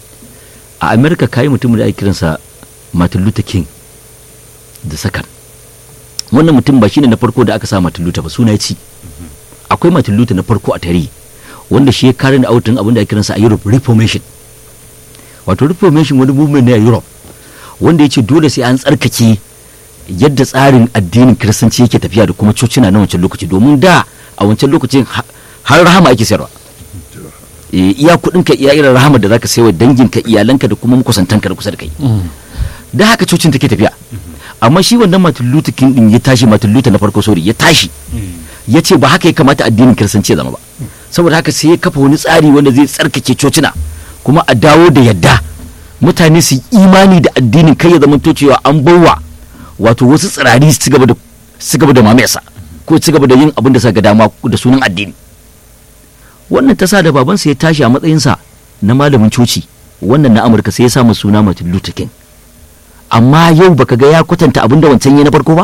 a america kayi mutum da ake kiransa martin luther king da sakan wannan mutum ba shine na farko da aka sa martin luther ba suna ya ci akwai martin luther na farko a tarihi wanda shi ya kare da autin abin da ake kiransa a europe reformation wato reformation wani movement ne a europe wanda ya ce dole sai an tsarkake yadda tsarin addinin kiristanci yake tafiya da kuma cocina na wancan lokaci domin da a wancan lokacin ha- har rahama ake sayarwa Eh, iya kuɗin ka iya irin rahama da zaka sayar dangin ka iyalanka da kuma makusantanka da kusa da kai da haka cocin take tafiya amma shi wannan Martin Luther King din ya tashi Martin Luther na farko sorry ya tashi ya ce ba haka ya kamata addinin kiristanci ya zama ba saboda haka sai ya kafa wani tsari wanda zai tsarkake cocina kuma a dawo da yadda mutane su yi imani da addinin kai ya zama to cewa an bawa wato wasu tsirari su ci gaba da su gaba da mamayarsa ko su gaba da yin abin da suka ga dama da sunan addini wannan ta sa da babansa ya tashi a matsayinsa na malamin coci wannan na amurka sai ya samu suna martin luther king amma yau baka ga ya kwatanta abin da wancan ya na farko ba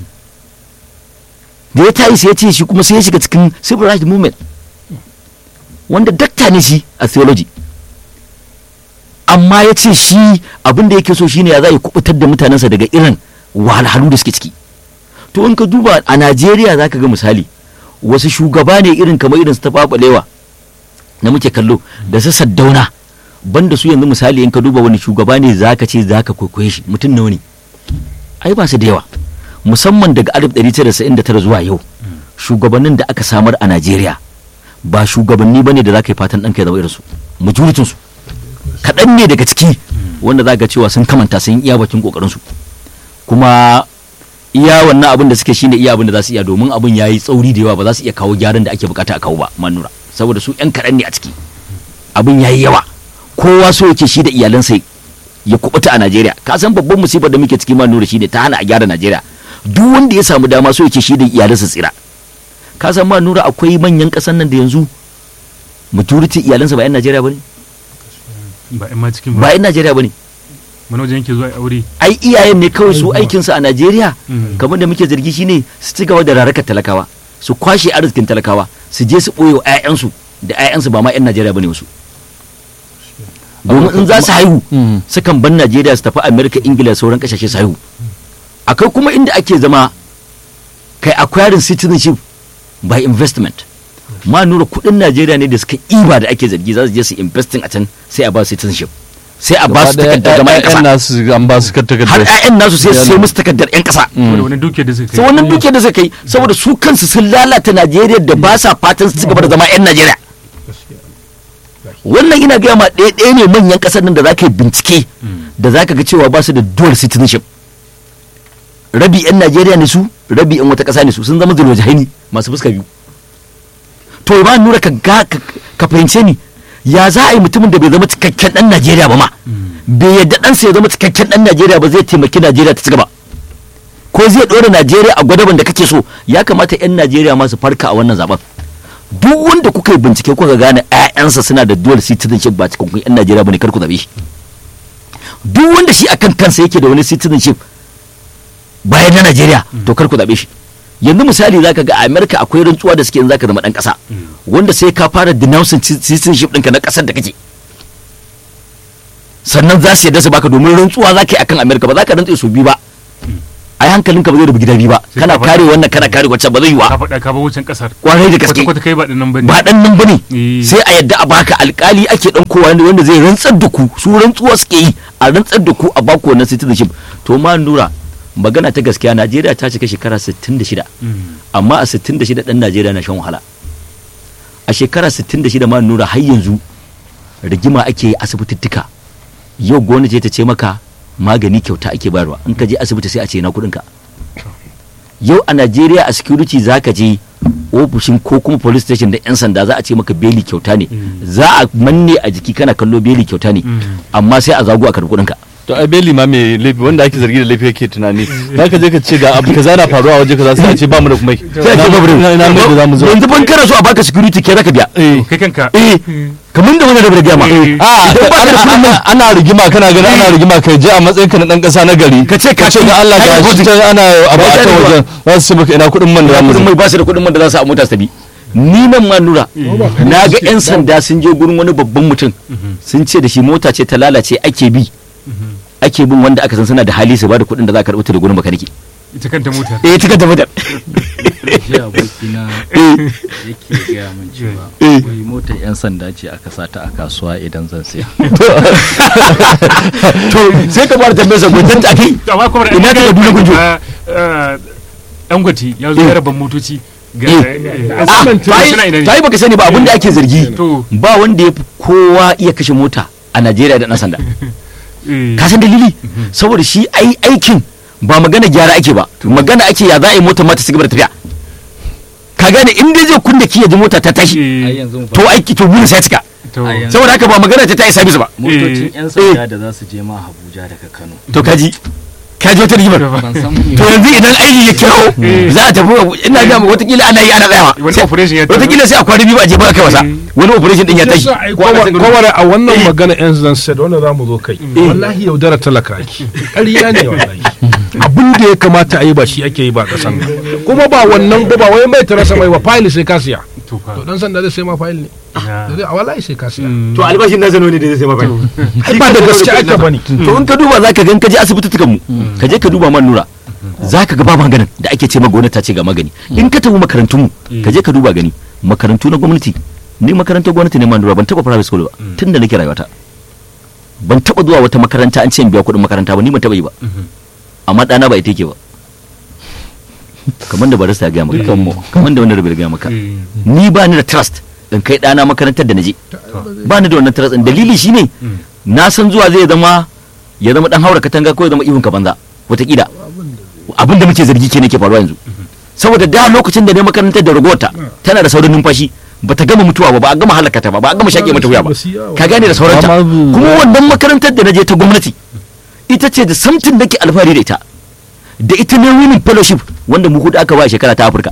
da ya tayi sai ya ce shi kuma sai ya shiga cikin civil rights movement wanda dakta ne shi a theology amma ya ce shi abin da yake so shine ya za ya kubutar da mutanensa daga irin wahalhalu da suke ciki to in ka duba a najeriya za ka ga misali wasu shugaba ne irin kamar irin su ta babalewa na muke kallo da su saddauna banda su yanzu misali in ka duba wani shugaba ne za ka ce za ka kwaikwaye shi mutum nawa ne ai ba su da yawa musamman daga 1999 zuwa yau shugabannin da aka samar a najeriya ba shugabanni bane da za ka yi fatan ɗanka ya zama irinsu majoritinsu kaɗan ne daga ciki wanda za ga cewa sun kamanta sun iya bakin ƙoƙarinsu kuma iya wannan abin da suke shine iya abin da za su iya domin abin ya yi tsauri da yawa ba za su iya kawo gyaran da ake bukata a kawo ba manura saboda su yan kaɗan ne a ciki abin ya yi yawa kowa so yake shi da iyalansa ya kubuta a najeriya ka san babban musibar da muke ciki manura shine ta hana a gyara najeriya duk wanda ya samu dama so yake shi da iyalansa tsira ka san manura akwai manyan ƙasan nan da yanzu majority iyalansa ba yan najeriya ba ne ba in ma cikin ba ba yan najeriya ba ne mana wajen yake zuwa aure ai iyayen ne kawai su aikinsu a najeriya Mhm. kamar da muke zargi shine su ci gaba da rarakar talakawa su kwashe arzikin talakawa su je su ɓoye wa 'ya'yansu da 'ya'yansu ba ma 'yan najeriya bane wasu domin in za su haihu Mhm. sukan ban najeriya su tafi amerika ingila da sauran kasashe su haihu akwai kuma inda ake zama kai acquiring citizenship by investment ma nura kudin najeriya ne da suka iba da ake zargi za su je su investing a can sai a ba su citizenship sai a ba su Gaba ɗaya takardar zama 'yan ƴaƴan kasa nasu an ba su har takardar 'ya'yan nasu sai su sai Yana- musu takardar 'yan kasa saboda wani dukiyar da suka sai wannan dukiyar da suka yi saboda su kansu sun lalata najeriya da ba sa fatan su ci gaba da zama 'yan najeriya wannan ina gaya ma ɗaya ɗaya ne manyan ƙasar nan da za ka yi bincike da za ka ga cewa ba su da dual citizenship rabi 'yan najeriya ne su rabi 'yan wata ƙasa ne su sun zama zulwajahaini masu fuska biyu to ba nura ka ga ka- ka fahimce ni ya za a yi mutumin da bai zama cikakken ɗan najeriya ba ma bai yadda ɗansa ya zama cikakken ɗan najeriya ba zai taimaki najeriya ta ci gaba ko zai ɗora najeriya a gwadaban da kake so ya kamata 'yan najeriya ma su farka a wannan zaben duk wanda kuka yi bincike kuka gane 'ya'yansa suna da dual citizenship ba cikakkun 'yan najeriya bane kar ku zabe shi duk wanda shi akan kansa yake da wani citizenship bayan na najeriya to kar ku zabe shi yanzu misali zaka ga a america akwai rantsuwa da suke in zaka zama dan kasa wanda sai ka fara denouncing ci- citizenship ɗinka na kasar da kake sannan za su yadda su baka domin rantsuwa za ka yi akan amerika ba za ka rantse su biyu ba ai hankalinka ba zai rubu gida biyu ba Sai kana ka faɗa. kare wannan kana kare wancan ba zai yi ka wa faɗa ka ba wucin ƙasar kwarai da gaske kwata-kwata kai ba ɗin nan ba ne ba dan nan bane Eh. sai a yadda a baka alkali ake dan kowa wanda wanda zai rantsar da ku su rantsuwa suke yi a rantsar da ku a baku wannan citizenship to ma nura magana ta gaskiya Najeriya ta cika shekara 66 Mm. amma a 66 dan Najeriya na shan wahala a shekara 66 ma nura har yanzu rigima ake yi asibitittuka yau gwamnati ta ce maka magani kyauta ake bayarwa in ka je asibiti sai a ce na kuɗin ka yau a Najeriya a security za ka je ofishin ko kuma police station da 'yan sanda za a ce maka beli kyauta ne za a manne a jiki kana kallo beli kyauta ne amma sai a zago a karɓi kuɗinka to ai beli ma mai laifi wanda ake zargi da laifi yake tunani za ka je ka ce ga abu kaza na faruwa a waje kaza sai a ce ba mu da kuma sai a ce babu ina ina mai da zamu zo yanzu ban kana so a baka security ke zaka biya eh kai kanka eh kamar da wani da gaya ma Eh. a Idan ba ka da kuɗin ana- ana rigima kana ganin ana rigima kai je a matsayin ka na dan kasa na gari Ka ce ka ce ga Allah kai ga shi deposit. can ana abu a Kai ta deposit. wajen za su ce maka ina kuɗin man da zamu kudin zo mai ba su da kudin man da za su a mota su tabi ni nan ma nura na ga yan sanda sun je gurin wani babban mutum sun ce da shi mota ce ta lalace ake bi ake bin wanda aka san suna da hali su ba da kudin da za ka karɓi ta da gurin makaniki ita kanta motar eh tika da mutum shi abokina eh yake gaya min cewa Eh. wai motar 'yan sanda ce aka sata a kasuwa idan zan siya to sai ka fara tambayar sa gwajen ta kai amma kuma da Ina ta Kaduna Gunjo? dangote ya zo Eh. ya rabon motoci ga Eh. eh, Ah, asibiti ta suna ina yi ne ta yi baka sani ba abin da ake zargi to ba wanda ya fi kowa iya kashe mota a Najeriya da ɗan sanda eh, ka san dalili saboda shi ai aikin ba magana gyara ake ba magana ake ya za a yi mota mata su gaba da tafiya ka gane in dai zai kunna ki ya ji mota ta tashi eh, ai yanzu mu to aiki to burin sai ya cika to a yanzu- saboda haka ba magana ta ta yi sabis ba motocin Eh. 'yan sanda da za su je ma Abuja daga Kano to kaji kaji wata rigimar ban san to yanzu idan aiki ya kiro za a tafi ina ga mu watakila ana yi ana tsayawa wani Sai- operation ya tazo. watakila sai a kwana biyu ba a je ba kai wasa Eh. wani operation din ya tashi Yasa ai ko ana san gudu. kowar a wannan Eh. magana yan zanset wanda za mu zo kai wallahi yaudara talaka ake ƙarya ne wallahi abin da ya kamata a yi ba shi ake yi ba ƙasan nan kuma ba wannan ba ba wai mai tarasa mai ba fayil sai ka siya to fa to dan sanda zai sai ma fayil ne ya. Da zai- a wallahi sai ka siya Mm. to albashin na zano ne da zai sai maka ai ba da gaske ake bane to in ka duba zaka gan ka je asibititukan mu ka je ka duba man nura zaka ga ba maganin da ake ce ma gwamnati ta ce ga magani in ka tafi makarantun mu ka je ka duba gani makarantu na gwamnati ni makarantar gwamnati ne man nura ban taba private school ba tun da nake rayuwata ban taba zuwa wata makaranta an ce in biya kuɗin makaranta ba ni ban taba yi ba amma ɗana ba ita yake ba kamar da barista ya gaya maka kamar da wanda rabi ya gaya maka Eh, ni ba ni da trust in kai ɗana makarantar da na je ba ni da wannan trust din dalili shine na san zuwa zai zama ya zama dan haura katanga ko ya zama ihun ka banza wataƙila abin da muke zargi ke ke faruwa yanzu saboda da lokacin da ne makarantar da ragowata tana da saurin numfashi ba ta gama mutuwa ba ba a gama halaka ta ba ba a gama shaƙe mata wuya ba ka gane da sauranta Ba ma- kuma wannan makarantar da na je ta gwamnati ita ce da samtin da ke alfahari da ita da ita ne women fellowship wanda mu hudu aka ba a shekara ta afirka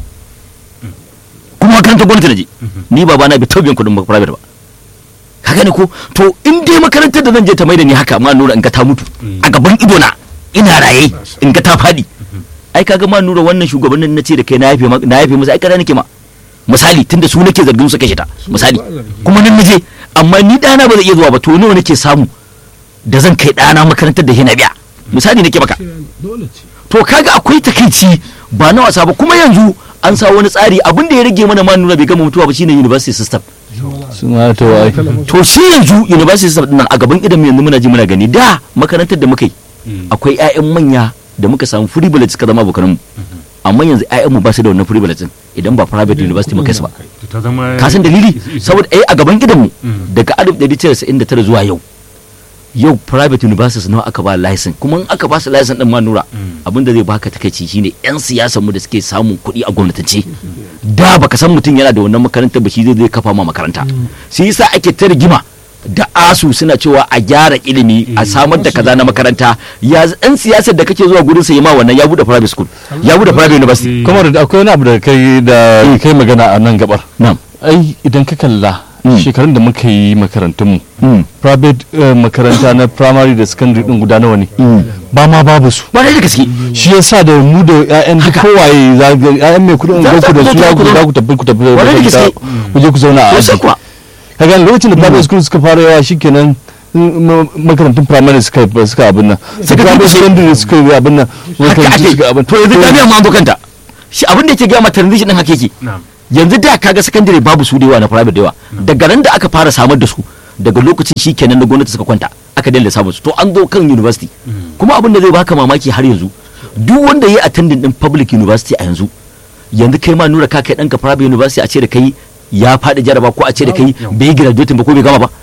kuma makarantar gwamnati na je ni baba na bai taɓa biyan kuɗin private ba ka gane ko to in dai makarantar da zan je ta mai da ni haka ma nura in ga ta mutu a gaban ido na ina raye in ga ta fadi ai kaga ma nura wannan shugabannin na ce da kai na yafe ma- na yafe musu ai kada nake ma misali tunda su nake zargin su kashe ta misali kuma nan naje amma ni dana ba zai iya zuwa ba to nawa nake samu da zan kai dana makarantar da yana biya misali nake maka dole ce to kaga akwai takaici ba na wasa ba kuma yanzu an sa wani tsari abin da ya rage mana ma nuna bai gama mutuwa ba shine university system sun ma ta wai to shi yanzu university system din nan a gaban idan mu yanzu muna ji muna gani da makarantar da muka yi akwai ƴaƴan manya da muka samu free bullet suka zama abokan mu amma yanzu ƴaƴan mu ba su da wannan free bullet din idan ba private university muka yi su ba to ta zama ka san dalili saboda eh a gaban gidan mu Mm. daga 1999 zuwa yau yau private universities nawa aka ba license kuma in aka ba su license din ma nura abinda zai baka takaici shine yan siyasar mu da suke samun kuɗi a gwamnatance da baka san mutum yana da wannan makarantar ba shi zai zai kafa ma makaranta shi yasa ake ta rigima da asu suna cewa a gyara ilimi a samar da kaza na makaranta ya yan siyasar da kake zuwa gurin sa yi ma wannan ya bude private school ya bude private university kuma da akwai wani abu da kai da kai magana a nan gabar na'am ai idan ka kalla Mm. shekarun da muka yi makarantunmu Mm. private eh, makaranta na primary da secondary din guda nawa ne ba ma babu su ba da gaske shi yasa da mu da ƴaƴan duk kowaye za ga ƴaƴan mai kudin Za- unguwarku za da ku su zo za ku ku zo. za ku tafi ku tafi Kwarai da makaranta, gaske. ku je ku zauna a to sai aji kuwa kaga lokacin da private school suka fara yawa shikenan m- makarantun primary suka suka abin nan Suka private durkushe. secondary suka yi abin nan haka makarantu ake suka abin to yanzu jami'a ma an zo kanta shi abin da yake gaya ma transition din haka yake na'am yanzu da kaga secondary babu su da yawa na private da yawa daga nan da aka fara samar da su daga lokacin shi kenan na gwamnati suka kwanta aka daina samun su to an zo kan university kuma abin da zai baka mamaki har yanzu duk wanda ya attending din public university a yanzu yanzu kai ma nura ka kai ɗanka private university a ce da kai ya faɗi jaraba ko a ce da kai bai yi graduating ba ko bai gama ba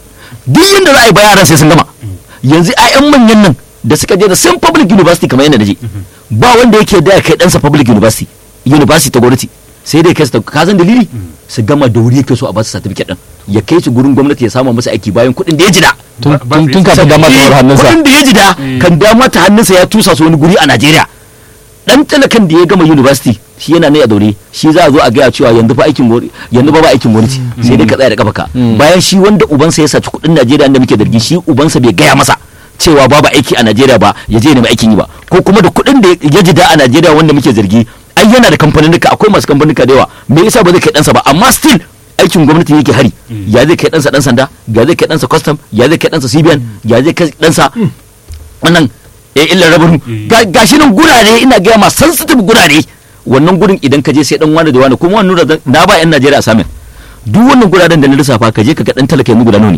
duk yanda za a yi ba yaran sai sun gama yanzu 'ya'yan manyan nan da suka je da same public university kamar yadda na je ba wanda yake da ya kai ɗansa public university university ta gwamnati sai dai kai su ta- ka san dalili su gama da wuri yake so a ba su certificate din ya kai su gurin gwamnati ya samu masa aiki bayan kuɗin da ya jida tun Ba- ba tun- tun sai- kafin dama ta war hannunsa kuɗin da ya jida kan dama ta hannunsa ya tusa su wani guri a Najeriya dan talakan da ya gama university shi yana ne a daure shi za a zo a gaya cewa yanzu fa aikin gwamnati yanzu ba ba aikin gwamnati sai dai ka tsaya da kafa bayan shi wanda ubansa ya saci kuɗin Najeriya da muke zargi shi ubansa bai gaya masa cewa babu aiki a Najeriya ba ya je nemi aikin yi ba ko kuma da kuɗin da ya jida a Najeriya wanda muke zargi ai yana da kamfaninnika akwai masu kamfaninnika da yawa me yasa ba zai kai ɗansa ba amma still aikin gwamnati yake hari ya zai kai ɗansa ɗan sanda ya zai kai ɗansa custom ya zai kai ɗansa CBN ya zai kai ɗansa wannan eh illar rabin ga gashi nan gurare ina gaya ma sensitive gurare wannan gurin idan ka je sai dan wani da wani kuma wannan da na ba yan Najeriya assignment duk wannan guraren da na lissafa ka je ka ga dan talaka yanzu guda nawa ne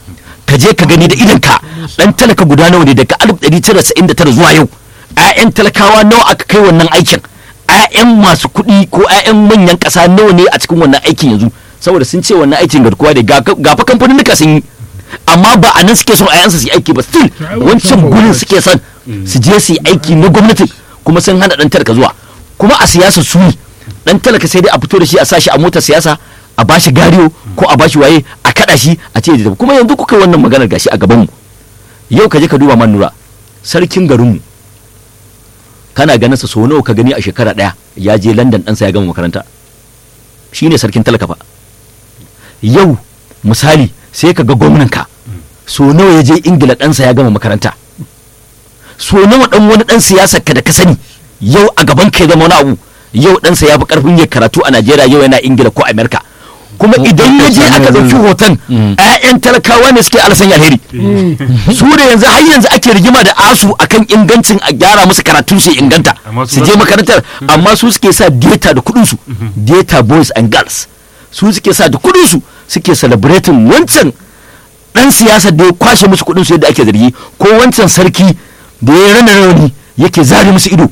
ka je ka gani da idan ka dan talaka guda nawa ne daga 1999 zuwa yau ƴaƴan talakawa nawa aka kai wannan aikin ƴaƴan masu kuɗi ko ƴaƴan manyan ƙasa nawa ne a cikin wannan aikin yanzu saboda sun ce wannan aikin garkuwa da ga fa kamfanin sun yi amma ba a nan suke son ƴaƴansu su yi aiki ba still wancan gurin suke son su je su yi aiki na gwamnati kuma sun hana dan talaka zuwa kuma a siyasa su ne dan talaka sai dai a fito da shi a sa shi a motar siyasa a bashi gariyo ko a bashi waye a kada shi a ce da kuma yanzu kuka yi wannan maganar gashi a gaban mu yau ka je ka duba man nura sarkin garinmu kana ganin sa so nawa ka gani a shekara daya ya je London ɗansa ya gama makaranta shine sarkin talaka fa yau misali sai ka ga gwamnanka so nawa ya je ingila ɗansa ya gama makaranta so nawa ɗan wani ɗan siyasar ka da ka sani yau a gaban ka ya zama wani abu yau ɗansa ya fi ƙarfin ya karatu a najeriya yau yana ingila ko amerika kuma idan ya je aka ɗauki hoton 'ya'yan talakawa ne suke alasan alheri su da yanzu har yanzu ake rigima da asu akan ingancin a gyara musu karatun su inganta su je makarantar amma su suke sa data da kuɗin su data boys and girls su suke sa da kuɗin su suke celebrating wancan dan siyasar da ya kwashe musu kuɗin su yadda ake zargi ko wancan sarki da ya rana rauni yake zare musu ido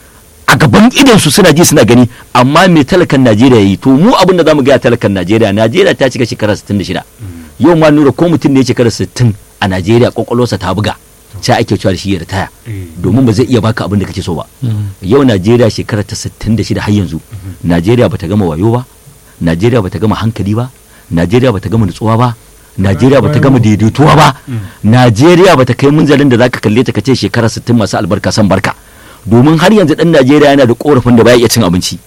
a gaban idon su suna ji suna gani amma me talakan Najeriya yi to mu abin da zamu ga talakan Najeriya Najeriya ta cika shekara 66 yau ma nura ko mutum ne ya shekara 60 a Najeriya kwakwalwarsa ta buga sai ake cewa da shi ya ritaya domin ba zai iya baka abin da kake so ba yau Najeriya shekara ta 66 har yanzu Najeriya bata gama wayo ba Najeriya bata gama hankali ba Najeriya bata gama nutsuwa ba Najeriya bata gama daidaituwa ba Najeriya bata kai munzalin da zaka kalle ta kace shekara 60 masu albarka san barka domin har yanzu dan Najeriya yana da korafin da baya iya cin abinci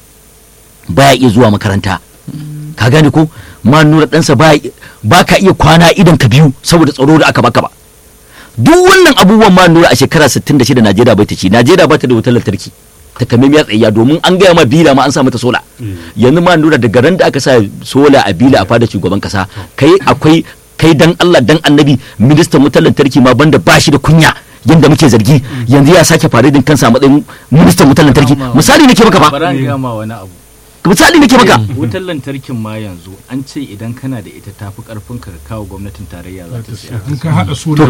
baya iya zuwa makaranta ka gane ko ma nura ɗansa ba ka iya kwana idan ka biyu saboda tsaro da aka baka ba duk wannan abubuwan ma nura a shekara 66 Najeriya bai ta ci Najeriya ba ta da wutar lantarki ta kame miya tsayya domin an gaya ma bila ma an sa mata sola yanzu ma nura daga ran da aka sa sola a bila a fada shugaban kasa kai akwai kai dan Allah dan annabi ministan wutar lantarki ma banda bashi da kunya yadda muke zargi yanzu ya sake faridin kansa a matsayin ministan wutar lantarki misali nake maka fa bara ga ma wani abu misali nake maka wutar lantarkin ma yanzu an ce idan kana da ita tafi karfin ka kawo gwamnatin tarayya za ta siya in ka haɗa su da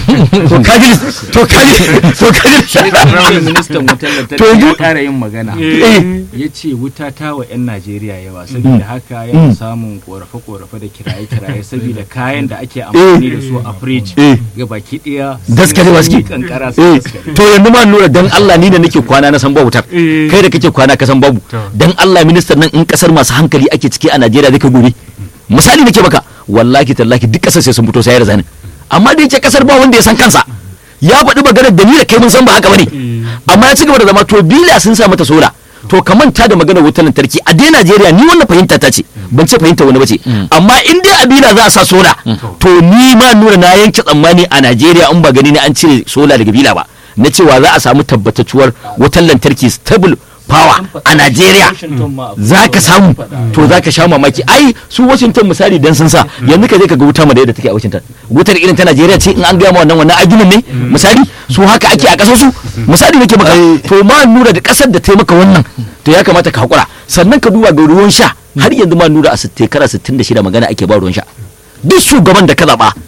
to kaji to kaji to kaji shi ministan wutar lantarki To yanzu- ya kara yin magana eh ya ce wuta ta wa 'yan najeriya yawa saboda haka yana samun korafe-korafe da kiraye-kiraye saboda kayan da ake amfani da su a fridge Eh. ga baki daya Daskare ba suke? kankara su eh daskare to yanzu ma nura dan Allah ni da nake kwana na san babu wutar Eh. kai da kake kwana ka san babu To. dan Allah ministan nan in kasar masu hankali ake ciki a Najeriya zai ka gobe misali nake maka wallahi tallahi duk kasar sai sun fito sai ya razani amma da yake kasar ba wanda ya san kansa ya faɗi maganar da ni da kai mun san ba haka bane amma ya ci gaba da zama to bila sun sa mata sola to ka manta da maganar wutar lantarki a dai Najeriya ni wannan fahimta ta ce ban ce fahimta wani bace amma in dai a bila za a sa sola to ni ma nuna na yanke tsammani a Najeriya in ba gani ne an cire sola daga bila ba na cewa za a samu tabbatacuwar wutar lantarki stable power a Najeriya za ka samu to za ka sha mamaki ai su Washington misali dan sun sa yanzu ka je ka ga wuta ma da yadda take a Washington wutar irin ta Najeriya ce in an gaya ma wannan wannan aginin ne misali su haka ake a kasar su misali nake maka to ma nura da kasar da ta maka wannan to ya kamata ka hakura sannan ka duba ga ruwan sha har yanzu ma nura a shekara 66 magana ake ba ruwan sha duk shugaban da ka zaba